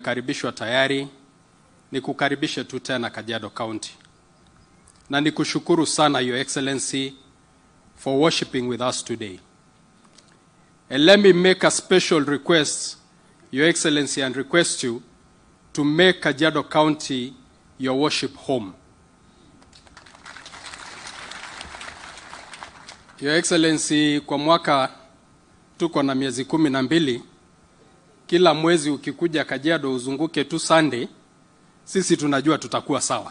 umekaribishwa tayari, nikukaribishe tu tena Kajiado County, na nikushukuru sana Your Excellency for worshiping with us today. And let me make a special request, Your Excellency, and request you to make Kajiado County your worship home. Your Excellency, kwa mwaka tuko na miezi kumi na mbili. Kila mwezi ukikuja Kajiado uzunguke tu Sunday, sisi tunajua tutakuwa sawa,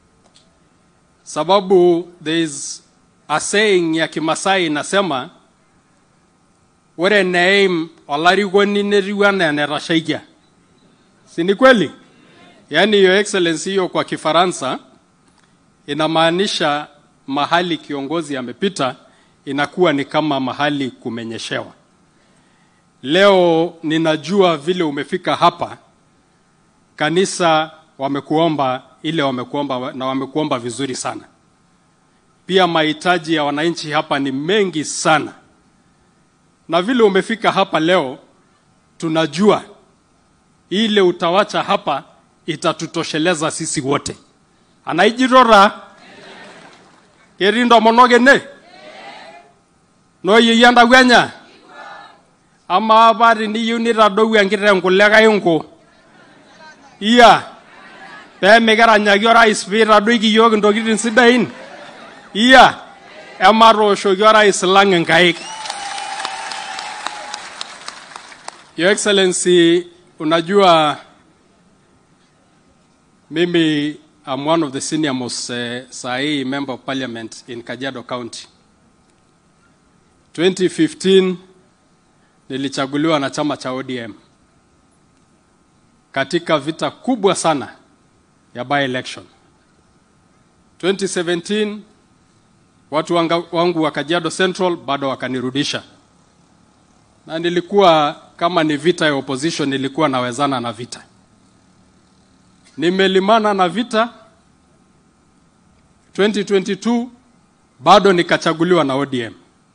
sababu there is a saying ya Kimasai inasema ore neim olarikoni netiu anaa enetashaikia. Si ni kweli? Yaani Your Excellency, hiyo kwa Kifaransa inamaanisha mahali kiongozi amepita inakuwa ni kama mahali kumenyeshewa. Leo ninajua vile umefika hapa, kanisa wamekuomba ile wamekuomba na wamekuomba vizuri sana. Pia mahitaji ya wananchi hapa ni mengi sana, na vile umefika hapa leo, tunajua ile utawacha hapa itatutosheleza sisi wote. anaijirora ketii ntomonok ene nooyieyio entawuenya amaa apa teniyieu nitadou enkiteng kule kainko iya pee mikiranyaki orais piitadoiki yiok intokitin sidain iya ematooshoki orais lang inkaik Your Excellency, unajua mimi I'm one of the senior most uh, sahi member of parliament in Kajiado County. 2015 nilichaguliwa na chama cha ODM katika vita kubwa sana ya by election. 2017 watu wanga, wangu wa Kajiado Central bado wakanirudisha, na nilikuwa kama ni vita ya opposition, nilikuwa nawezana na vita nimelimana na vita 2022 bado nikachaguliwa na ODM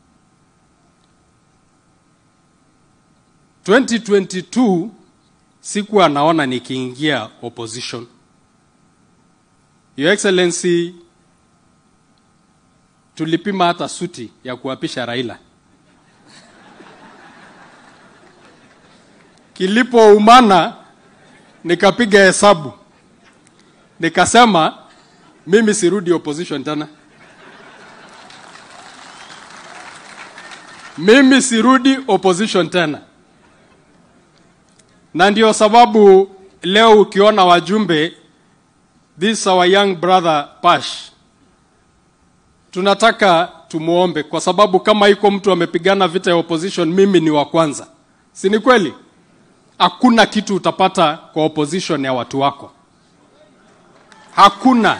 2022 sikuwa naona nikiingia opposition Your Excellency tulipima hata suti ya kuapisha Raila kilipoumana nikapiga hesabu nikasema mimi sirudi opposition tena, mimi sirudi opposition tena. Na ndio sababu leo ukiona wajumbe, this our young brother Pash, tunataka tumuombe, kwa sababu kama iko mtu amepigana vita ya opposition, mimi ni wa kwanza, si ni kweli? Hakuna kitu utapata kwa opposition ya watu wako hakuna.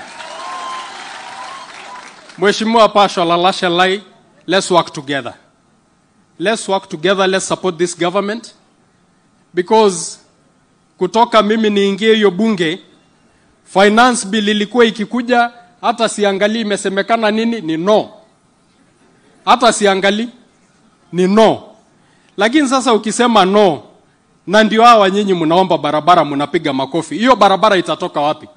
Mheshimiwa Pasha Lalasha Lai, let's work together. Let's work together, let's support this government because kutoka mimi niingie hiyo bunge, finance bill ilikuwa ikikuja, hata siangalii imesemekana nini, ni no, hata siangalii ni no. Lakini sasa ukisema no, na ndio hawa nyinyi mnaomba barabara, mnapiga makofi, hiyo barabara itatoka wapi?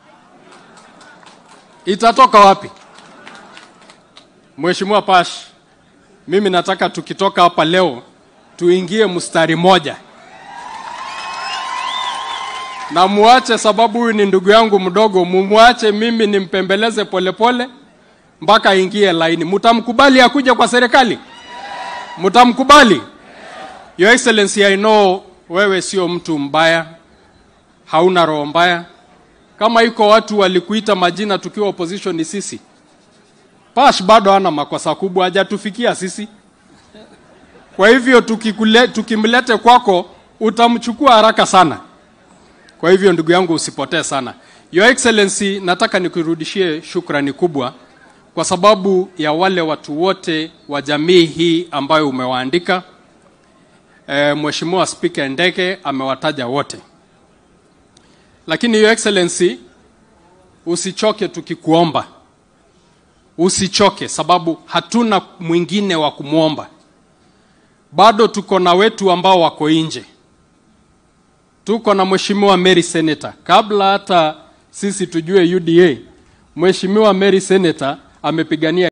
itatoka wapi? Mheshimiwa Pash, mimi nataka tukitoka hapa leo tuingie mstari moja na muache, sababu huyu ni ndugu yangu mdogo, mumwache mimi nimpembeleze polepole mpaka aingie laini. Mtamkubali akuje kwa serikali? Mtamkubali? Your Excellency, I know wewe sio mtu mbaya, hauna roho mbaya kama iko watu walikuita majina tukiwa opposition ni sisi. Pash bado ana makosa kubwa, hajatufikia sisi. Kwa hivyo tukikule, tukimlete kwako utamchukua haraka sana. Kwa hivyo ndugu yangu, usipotee sana. Your Excellency, nataka nikurudishie shukrani kubwa kwa sababu ya wale watu wote wa jamii hii ambayo umewaandika. E, Mheshimiwa Spika Ndege amewataja wote lakini Your Excellency, usichoke tukikuomba, usichoke sababu hatuna mwingine wa kumwomba. Bado tuko na wetu ambao wako nje. tuko na mheshimiwa Mary Senator. Kabla hata sisi tujue UDA, mheshimiwa Mary Senator amepigania